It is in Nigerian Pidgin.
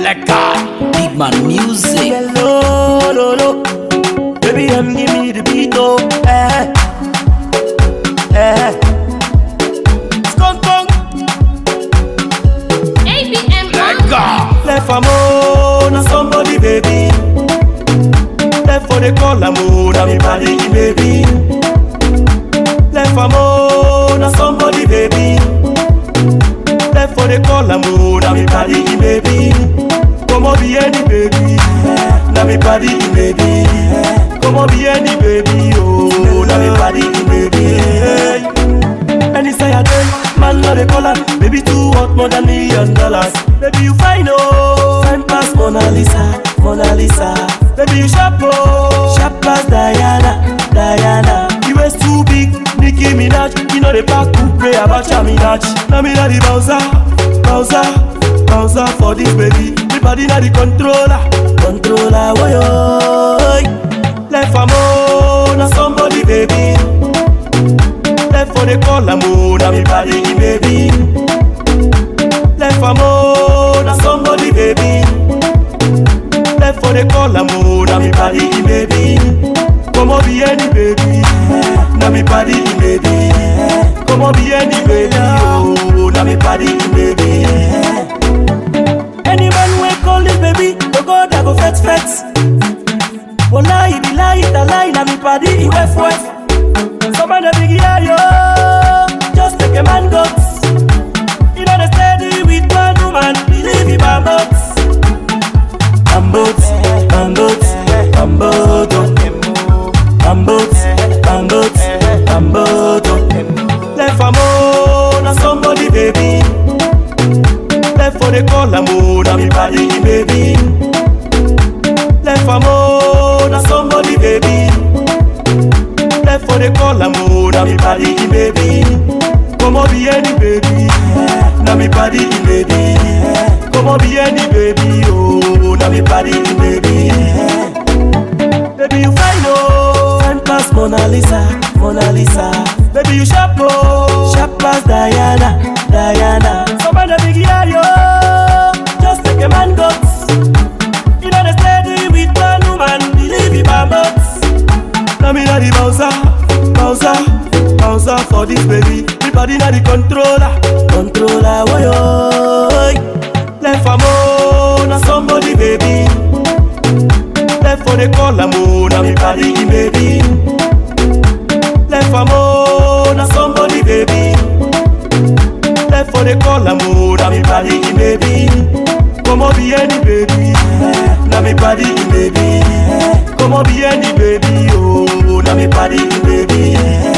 Selector, Big Man Music. Hello, no, no. Baby, I'm give me the beat, oh. Eh, eh. Skunk, skunk. ABM Selector. Left am oh, na somebody, baby. Left for the call am oh, na me body, baby. Left am oh, na somebody, baby. Left for the call am oh, na me body, baby. Come on, be any baby. Na me body, baby. Come on, be any baby, oh, na me body, baby. Any say I do, man no dey call her Baby too hot more than million dollars Baby you fine oh Fine pass Mona Lisa, Mona Lisa Baby you sharp oh Sharp pass Diana, Diana You waist too big, Nicki Minaj You know the back to pray about your Minaj Now me na the bouncer, bouncer, bouncer for this baby Me body na the controller, controller woy oh Left am oh, na somebody baby Left for the call am oh, na me body baby. Left am oh, na somebody baby. Left for the call am oh, na me body baby. Come on be any baby, na me body baby. Come on be any baby, oh, na me body baby. Any man wey call this baby, go God I go fet fet. Wallahi be lie, it a lie, na me body he wef wef. Some of the big yeah, yo, just take a man guts. You know they steady with one woman, believe him I'm boats. I'm boats, I'm boats, I'm boats. I'm boats, I'm boats, I'm boats. Left am oh, na somebody baby. Left for the call am oh, na me body baby. Left am oh, na somebody baby. Left for the call am oh, na me body baby. Come on be any baby, na me body baby. Come on be any baby, oh, na me body baby. Baby you fine oh, fine pass Mona Lisa, Mona Lisa. Baby you sharp oh, sharp pass Diana, Diana. Some of the big yeah yo, just take a man guts. You know they steady with one woman, believe it my boats. Now me na the bouncer, bouncer, bouncer for this baby. Me body na the controller, controller. Woy oy. Left am oh, na somebody baby. Left for the call am oh, na me body baby. Left am oh, na somebody baby. Left for the call am oh, na me body baby. Come on be any baby, na me body baby. Come on be any baby, oh, na me body baby.